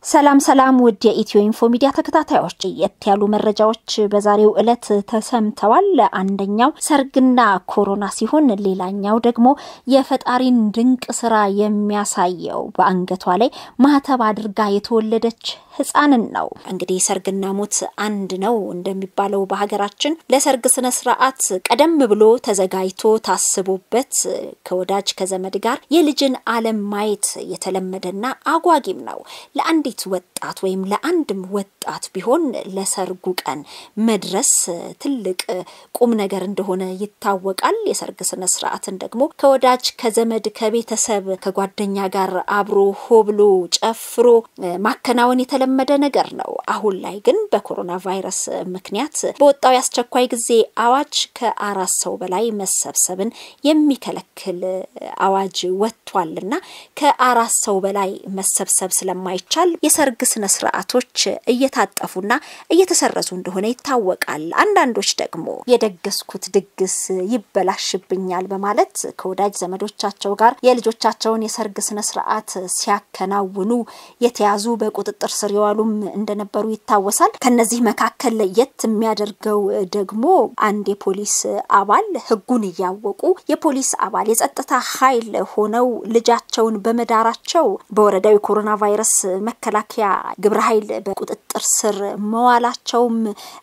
ሰላም ሰላም ውድ የኢትዮ ኢንፎ ሚዲያ ተከታታዮች የት ያሉ መረጃዎች በዛሬው ዕለት ተሰምተዋል። አንደኛው ሰርግና ኮሮና ሲሆን ሌላኛው ደግሞ የፈጣሪን ድንቅ ስራ የሚያሳየው በአንገቷ ላይ ማህተብ አድርጋ የተወለደች ህፃንን ነው። እንግዲህ ሰርግና ሞት አንድ ነው እንደሚባለው በሀገራችን ለሰርግ ስነ ስርዓት ቀደም ብሎ ተዘጋጅቶ ታስቦበት ከወዳጅ ከዘመድ ጋር የልጅን ዓለም ማየት የተለመደና አጓጊም ነው። ለአንዲት ወጣት ወይም ለአንድም ወጣት ቢሆን ለሰርጉ ቀን መድረስ ትልቅ ቁም ነገር እንደሆነ ይታወቃል። የሰርግ ስነ ስርዓትን ደግሞ ከወዳጅ ከዘመድ ከቤተሰብ ከጓደኛ ጋር አብሮ ሆብሎ ጨፍሮ ማከናወን የተለመደ ነገር ነው። አሁን ላይ ግን በኮሮና ቫይረስ ምክንያት በወጣው የአስቸኳይ ጊዜ አዋጅ ከአራት ሰው በላይ መሰብሰብን የሚከለክል አዋጅ ወጥቷልና ከአራት ሰው በላይ መሰብሰብ ስለማይቻል የሰርግ ስነ ስርዓቶች እየታጠፉና እየተሰረዙ እንደሆነ ይታወቃል። አንዳንዶች ደግሞ የደገስኩት ድግስ ይበላሽብኛል በማለት ከወዳጅ ዘመዶቻቸው ጋር የልጆቻቸውን የሰርግ ስነ ስርዓት ሲያከናውኑ የተያዙ በቁጥጥር ስር የዋሉም እንደነበሩ ይታወሳል። ከነዚህ መካከል ለየት የሚያደርገው ደግሞ አንድ የፖሊስ አባል ሕጉን እያወቁ የፖሊስ አባል የጸጥታ ኃይል ሆነው ልጃቸውን በመዳራቸው በወረዳው የኮሮና ቫይረስ መከላከያ ግብረ ኃይል በቁጥጥር ስር መዋላቸውም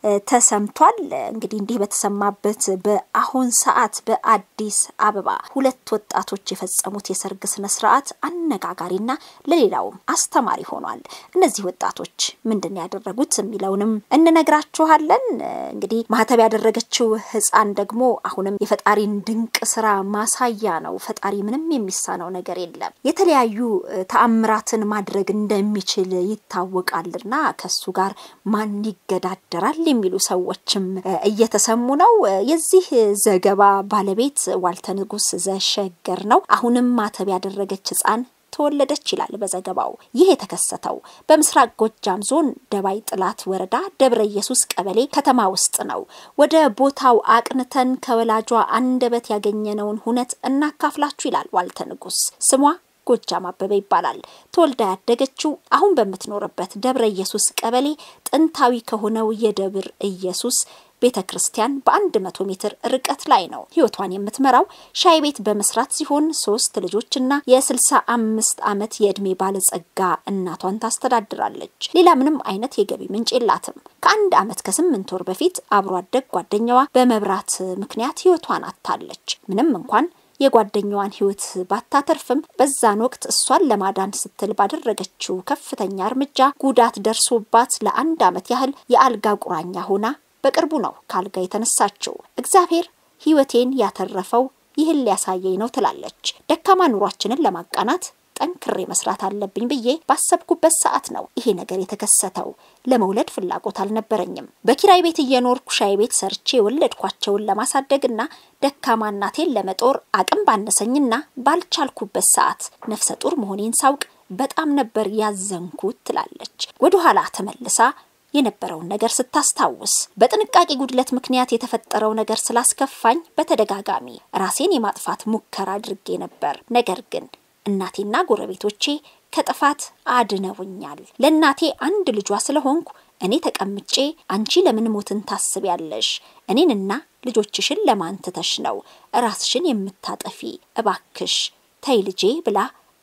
ተሰምቷል። እንግዲህ እንዲህ በተሰማበት በአሁን ሰዓት በአዲስ አበባ ሁለት ወጣቶች የፈጸሙት የሰርግ ስነ ስርዓት አነጋጋሪና ለሌላውም አስተማሪ ሆኗል። እነዚህ ወጣቶች ምንድን ያደረጉት የሚለውንም እንነግራችኋለን። እንግዲህ ማህተብ ያደረገችው ህፃን ደግሞ አሁንም የፈጣሪን ድንቅ ስራ ማሳያ ነው። ፈጣሪ ምንም የሚሳነው ነገር የለም። የተለያዩ ተአምራትን ማድረግ እንደሚችል ይታወቃልና ከሱ ጋር ማን ይገዳደራል የሚሉ ሰዎችም እየተሰሙ ነው። የዚህ ዘገባ ባለቤት ዋልተ ንጉስ ዘሸገር ነው። አሁንም ማተብ ያደረገች ህፃን ተወለደች ይላል በዘገባው። ይህ የተከሰተው በምስራቅ ጎጃም ዞን ደባይ ጥላት ወረዳ ደብረ ኢየሱስ ቀበሌ ከተማ ውስጥ ነው። ወደ ቦታው አቅንተን ከወላጇ አንደበት ያገኘነውን ሁነት እናካፍላችሁ ይላል ዋልተ ንጉስ ስሟ ጎጃም አበበ ይባላል። ተወልዳ ያደገችው አሁን በምትኖርበት ደብረ ኢየሱስ ቀበሌ ጥንታዊ ከሆነው የደብር ኢየሱስ ቤተ ክርስቲያን በአንድ መቶ ሜትር ርቀት ላይ ነው። ህይወቷን የምትመራው ሻይ ቤት በመስራት ሲሆን ሶስት ልጆችና የስልሳ አምስት ዓመት የዕድሜ ባለጸጋ እናቷን ታስተዳድራለች። ሌላ ምንም አይነት የገቢ ምንጭ የላትም። ከአንድ ዓመት ከስምንት ወር በፊት አብሮ አደግ ጓደኛዋ በመብራት ምክንያት ህይወቷን አታለች። ምንም እንኳን የጓደኛዋን ህይወት ባታተርፍም በዛን ወቅት እሷን ለማዳን ስትል ባደረገችው ከፍተኛ እርምጃ ጉዳት ደርሶባት ለአንድ ዓመት ያህል የአልጋ ቁራኛ ሆና በቅርቡ ነው ከአልጋ የተነሳችው። እግዚአብሔር ህይወቴን ያተረፈው ይህን ሊያሳየኝ ነው ትላለች። ደካማ ኑሯችንን ለማቃናት ጠንክሬ መስራት አለብኝ ብዬ ባሰብኩበት ሰዓት ነው ይሄ ነገር የተከሰተው። ለመውለድ ፍላጎት አልነበረኝም። በኪራይ ቤት እየኖርኩ ሻይ ቤት ሰርቼ የወለድኳቸውን ለማሳደግና ደካማ እናቴን ለመጦር አቅም ባነሰኝና ባልቻልኩበት ሰዓት ነፍሰ ጡር መሆኔን ሳውቅ በጣም ነበር ያዘንኩት ትላለች። ወደኋላ ተመልሳ የነበረውን ነገር ስታስታውስ በጥንቃቄ ጉድለት ምክንያት የተፈጠረው ነገር ስላስከፋኝ በተደጋጋሚ ራሴን የማጥፋት ሙከራ አድርጌ ነበር። ነገር ግን እናቴና ጎረቤቶቼ ከጥፋት አድነውኛል። ለእናቴ አንድ ልጇ ስለሆንኩ እኔ ተቀምጬ አንቺ ለምን ሞትን ታስቢያለሽ? እኔንና ልጆችሽን ለማን ትተሽ ነው ራስሽን የምታጠፊ? እባክሽ ተይ ልጄ ብላ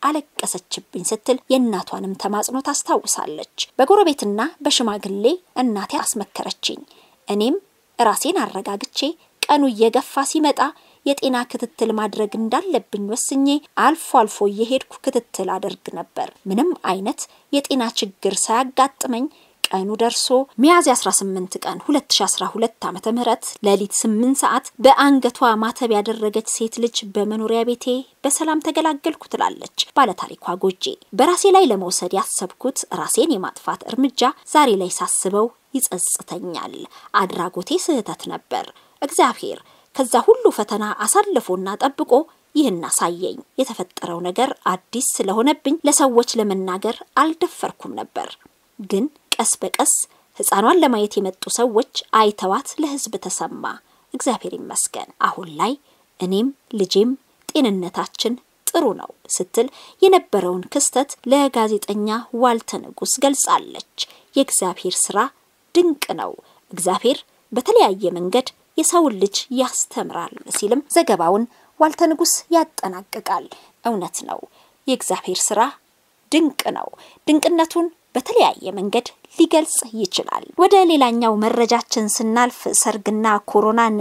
አለቀሰችብኝ ስትል የእናቷንም ተማጽኖ ታስታውሳለች። በጎረቤትና በሽማግሌ እናቴ አስመከረችኝ። እኔም ራሴን አረጋግቼ ቀኑ እየገፋ ሲመጣ የጤና ክትትል ማድረግ እንዳለብኝ ወስኜ አልፎ አልፎ እየሄድኩ ክትትል አደርግ ነበር። ምንም አይነት የጤና ችግር ሳያጋጥመኝ ቀኑ ደርሶ ሚያዝያ 18 ቀን 2012 ዓመተ ምህረት ሌሊት 8 ሰዓት በአንገቷ ማተብ ያደረገች ሴት ልጅ በመኖሪያ ቤቴ በሰላም ተገላገልኩ ትላለች ባለታሪኳ ጎጄ። በራሴ ላይ ለመውሰድ ያሰብኩት ራሴን የማጥፋት እርምጃ ዛሬ ላይ ሳስበው ይጸጽተኛል። አድራጎቴ ስህተት ነበር። እግዚአብሔር ከዛ ሁሉ ፈተና አሳልፎና ጠብቆ ይህን አሳየኝ። የተፈጠረው ነገር አዲስ ስለሆነብኝ ለሰዎች ለመናገር አልደፈርኩም ነበር ግን ቀስ በቀስ ሕፃኗን ለማየት የመጡ ሰዎች አይተዋት ለሕዝብ ተሰማ። እግዚአብሔር ይመስገን። አሁን ላይ እኔም ልጄም ጤንነታችን ጥሩ ነው ስትል የነበረውን ክስተት ለጋዜጠኛ ዋልተ ንጉስ ገልጻለች። የእግዚአብሔር ስራ ድንቅ ነው። እግዚአብሔር በተለያየ መንገድ የሰውን ልጅ ያስተምራል ሲልም ዘገባውን ዋልተ ንጉስ ያጠናቅቃል። እውነት ነው። የእግዚአብሔር ስራ ድንቅ ነው። ድንቅነቱን በተለያየ መንገድ ሊገልጽ ይችላል። ወደ ሌላኛው መረጃችን ስናልፍ ሰርግና ኮሮናን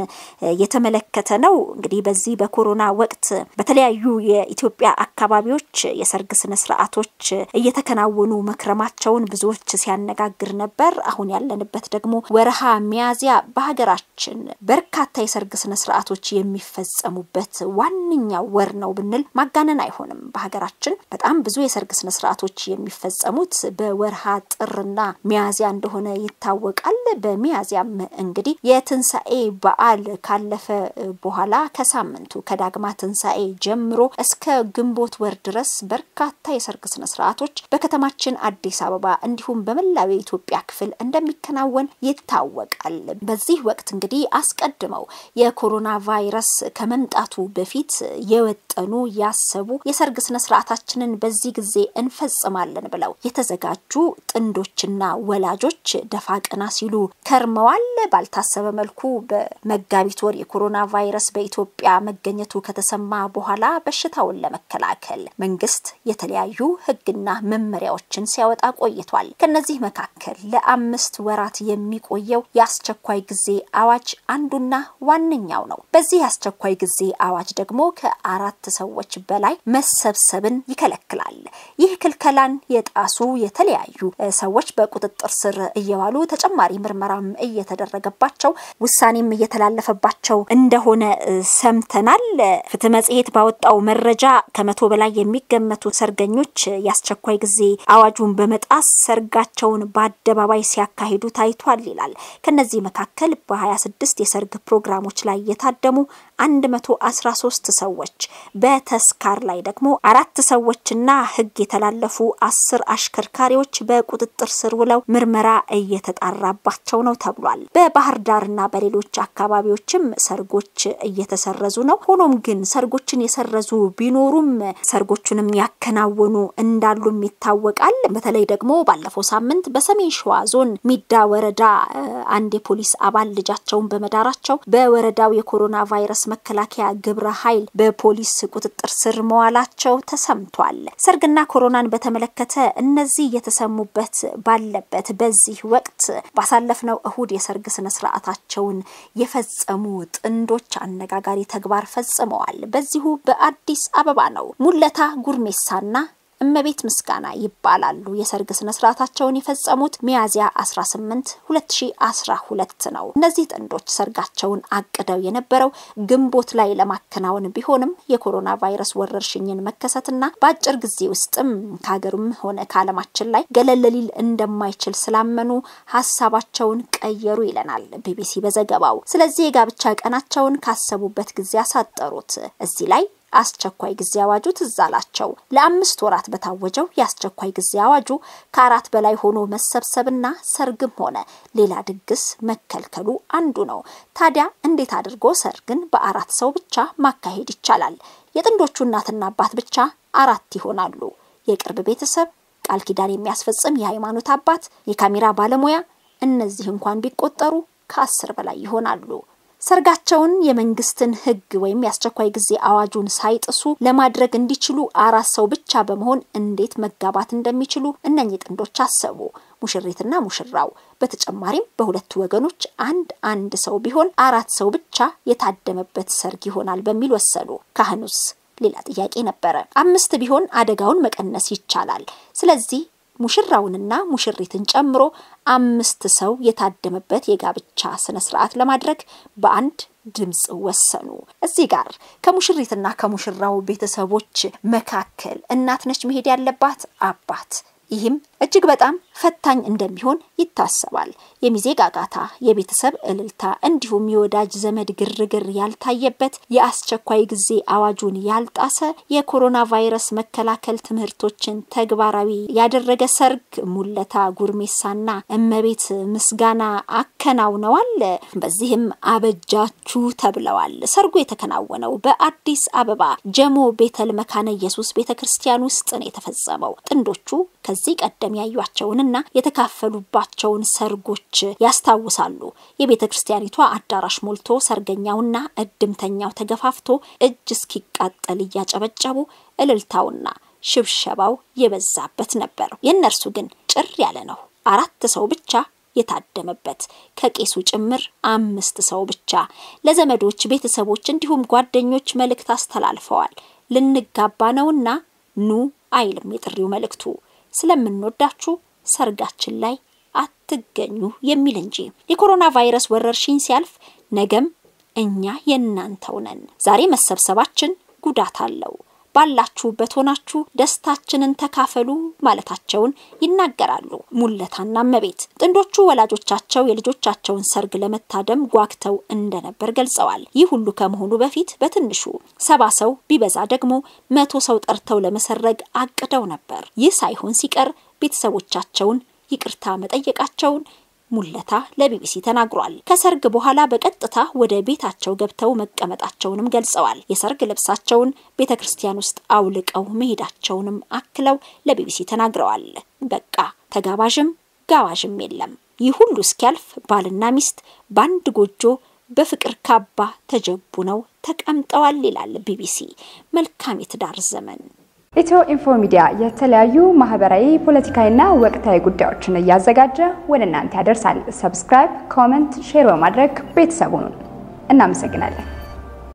የተመለከተ ነው። እንግዲህ በዚህ በኮሮና ወቅት በተለያዩ የኢትዮጵያ አካባቢዎች የሰርግ ስነ ስርዓቶች እየተከናወኑ መክረማቸውን ብዙዎች ሲያነጋግር ነበር። አሁን ያለንበት ደግሞ ወረሃ ሚያዝያ በሀገራችን በርካታ የሰርግ ስነ ስርዓቶች የሚፈጸሙበት ዋነኛው ወር ነው ብንል ማጋነን አይሆንም። በሀገራችን በጣም ብዙ የሰርግ ስነ ስርዓቶች የሚፈጸሙት በወርሃ ጥርና ሚያዝያ እንደሆነ ይታወቃል። በሚያዝያም እንግዲህ የትንሣኤ በዓል ካለፈ በኋላ ከሳምንቱ ከዳግማ ትንሣኤ ጀምሮ እስከ ግንቦት ወር ድረስ በርካታ የሰርግ ስነ ስርዓቶች በከተማችን አዲስ አበባ እንዲሁም በመላው የኢትዮጵያ ክፍል እንደሚከናወን ይታወቃል። በዚህ ወቅት እንግዲህ አስቀድመው የኮሮና ቫይረስ ከመምጣቱ በፊት የወጠኑ ያሰቡ የሰርግ ስነ ስርዓታችንን በዚህ ጊዜ እንፈጽማለን ብለው የተዘጋጁ ጥንዶችና ወላጆች ደፋ ቀና ሲሉ ከርመዋል። ባልታሰበ መልኩ በመጋቢት ወር የኮሮና ቫይረስ በኢትዮጵያ መገኘቱ ከተሰማ በኋላ በሽታውን ለመከላከል መንግስት የተለያዩ ሕግና መመሪያዎችን ሲያወጣ ቆይቷል። ከነዚህ መካከል ለአምስት ወራት የሚቆየው የአስቸኳይ ጊዜ አዋጅ አንዱና ዋነኛው ነው። በዚህ የአስቸኳይ ጊዜ አዋጅ ደግሞ ከአራት ሰዎች በላይ መሰብሰብን ይከለክላል። ይህ ክልከላን የጣሱ የተለያዩ ሰዎች በቁጥጥር ስር እየዋሉ ተጨማሪ ምርመራም እየተደረገባቸው ውሳኔም እየተላለፈባቸው እንደሆነ ሰምተናል። ፍትህ መጽሔት ባወጣው መረጃ ከመቶ በላይ የሚገመቱ ሰርገኞች የአስቸኳይ ጊዜ አዋጁን በመጣስ ሰርጋቸውን በአደባባይ ሲያካሂዱ ታይቷል ይላል። ከነዚህ መካከል በ26 የሰርግ ፕሮግራሞች ላይ የታደሙ 113 ሰዎች በተስካር ላይ ደግሞ አራት ሰዎችና ህግ የተላለፉ አስር አሽከርካሪዎች በቁጥጥር ስር ውለው ምርመራ እየተጣራባቸው ነው ተብሏል። በባህር ዳርና በሌሎች አካባቢዎችም ሰርጎች እየተሰረዙ ነው። ሆኖም ግን ሰርጎችን የሰረዙ ቢኖሩም ሰርጎቹንም ያከናወኑ እንዳሉም ይታወቃል። በተለይ ደግሞ ባለፈው ሳምንት በሰሜን ሸዋ ዞን ሚዳ ወረዳ አንድ የፖሊስ አባል ልጃቸውን በመዳራቸው በወረዳው የኮሮና ቫይረስ መከላከያ ግብረ ኃይል በፖሊስ ቁጥጥር ስር መዋላቸው ተሰምቷል። ሰርግና ኮሮናን በተመለከተ እነዚህ የተሰሙበት ባለበት በዚህ ወቅት ባሳለፍነው እሁድ የሰርግ ስነ ስርዓታቸውን የፈጸሙ ጥንዶች አነጋጋሪ ተግባር ፈጽመዋል። በዚሁ በአዲስ አበባ ነው። ሙለታ ጉርሜሳና እመቤት ምስጋና ይባላሉ። የሰርግ ስነ ስርዓታቸውን የፈጸሙት ሚያዝያ 18 2012 ነው። እነዚህ ጥንዶች ሰርጋቸውን አቅደው የነበረው ግንቦት ላይ ለማከናወን ቢሆንም የኮሮና ቫይረስ ወረርሽኝን መከሰትና በአጭር ጊዜ ውስጥም ከሀገሩም ሆነ ከዓለማችን ላይ ገለል ሊል እንደማይችል ስላመኑ ሀሳባቸውን ቀየሩ ይለናል ቢቢሲ በዘገባው። ስለዚህ የጋብቻ ቀናቸውን ካሰቡበት ጊዜ አሳጠሩት። እዚህ ላይ አስቸኳይ ጊዜ አዋጁ ትዝ አላቸው። ለአምስት ወራት በታወጀው የአስቸኳይ ጊዜ አዋጁ ከአራት በላይ ሆኖ መሰብሰብና ሰርግም ሆነ ሌላ ድግስ መከልከሉ አንዱ ነው። ታዲያ እንዴት አድርጎ ሰርግን በአራት ሰው ብቻ ማካሄድ ይቻላል? የጥንዶቹ እናትና አባት ብቻ አራት ይሆናሉ። የቅርብ ቤተሰብ፣ ቃል ኪዳን የሚያስፈጽም የሃይማኖት አባት፣ የካሜራ ባለሙያ፣ እነዚህ እንኳን ቢቆጠሩ ከአስር በላይ ይሆናሉ። ሰርጋቸውን የመንግስትን ሕግ ወይም የአስቸኳይ ጊዜ አዋጁን ሳይጥሱ ለማድረግ እንዲችሉ አራት ሰው ብቻ በመሆን እንዴት መጋባት እንደሚችሉ እነኚህ ጥንዶች አሰቡ። ሙሽሪትና ሙሽራው በተጨማሪም በሁለቱ ወገኖች አንድ አንድ ሰው ቢሆን አራት ሰው ብቻ የታደመበት ሰርግ ይሆናል በሚል ወሰኑ። ካህኑስ ሌላ ጥያቄ ነበረ። አምስት ቢሆን አደጋውን መቀነስ ይቻላል። ስለዚህ ሙሽራውንና ሙሽሪትን ጨምሮ አምስት ሰው የታደመበት የጋብቻ ስነ ስርዓት ለማድረግ በአንድ ድምፅ ወሰኑ። እዚህ ጋር ከሙሽሪትና ከሙሽራው ቤተሰቦች መካከል እናት ነች መሄድ ያለባት አባት ይህም እጅግ በጣም ፈታኝ እንደሚሆን ይታሰባል። የሚዜ ጋጋታ፣ የቤተሰብ እልልታ እንዲሁም የወዳጅ ዘመድ ግርግር ያልታየበት የአስቸኳይ ጊዜ አዋጁን ያልጣሰ የኮሮና ቫይረስ መከላከል ትምህርቶችን ተግባራዊ ያደረገ ሰርግ ሙለታ ጉርሜሳና እመቤት ምስጋና አከናውነዋል። በዚህም አበጃችሁ ተብለዋል። ሰርጉ የተከናወነው በአዲስ አበባ ጀሞ ቤተል መካነ ኢየሱስ ቤተ ክርስቲያን ውስጥ ነው የተፈጸመው። ጥንዶቹ ከዚህ ቀደም ያዩቸውንና የተካፈሉባቸውን ሰርጎች ያስታውሳሉ። የቤተ ክርስቲያኒቷ አዳራሽ ሞልቶ ሰርገኛውና እድምተኛው ተገፋፍቶ እጅ እስኪቃጠል እያጨበጨቡ እልልታውና ሽብሸባው የበዛበት ነበር። የእነርሱ ግን ጭር ያለ ነው። አራት ሰው ብቻ የታደመበት ከቄሱ ጭምር አምስት ሰው ብቻ። ለዘመዶች ቤተሰቦች፣ እንዲሁም ጓደኞች መልእክት አስተላልፈዋል። ልንጋባ ነውና ኑ አይልም የጥሪው መልእክቱ። ስለምንወዳችሁ ሰርጋችን ላይ አትገኙ የሚል እንጂ። የኮሮና ቫይረስ ወረርሽኝ ሲያልፍ ነገም እኛ የእናንተው ነን። ዛሬ መሰብሰባችን ጉዳት አለው። ባላችሁበት ሆናችሁ ደስታችንን ተካፈሉ ማለታቸውን ይናገራሉ ሙለታና እመቤት። ጥንዶቹ ወላጆቻቸው የልጆቻቸውን ሰርግ ለመታደም ጓግተው እንደነበር ገልጸዋል። ይህ ሁሉ ከመሆኑ በፊት በትንሹ ሰባ ሰው ቢበዛ ደግሞ መቶ ሰው ጠርተው ለመሰረግ አቅደው ነበር። ይህ ሳይሆን ሲቀር ቤተሰቦቻቸውን ይቅርታ መጠየቃቸውን ሙለታ ለቢቢሲ ተናግሯል። ከሰርግ በኋላ በቀጥታ ወደ ቤታቸው ገብተው መቀመጣቸውንም ገልጸዋል። የሰርግ ልብሳቸውን ቤተ ክርስቲያን ውስጥ አውልቀው መሄዳቸውንም አክለው ለቢቢሲ ተናግረዋል። በቃ ተጋባዥም ጋባዥም የለም። ይህ ሁሉ እስኪያልፍ ባልና ሚስት በአንድ ጎጆ በፍቅር ካባ ተጀቡ ነው ተቀምጠዋል ይላል ቢቢሲ። መልካም የትዳር ዘመን። ኢትዮ ኢንፎ ሚዲያ የተለያዩ ማህበራዊ፣ ፖለቲካዊና ወቅታዊ ጉዳዮችን እያዘጋጀ ወደ እናንተ ያደርሳል። ሰብስክራይብ፣ ኮመንት፣ ሼር በማድረግ ቤተሰቡን እናመሰግናለን።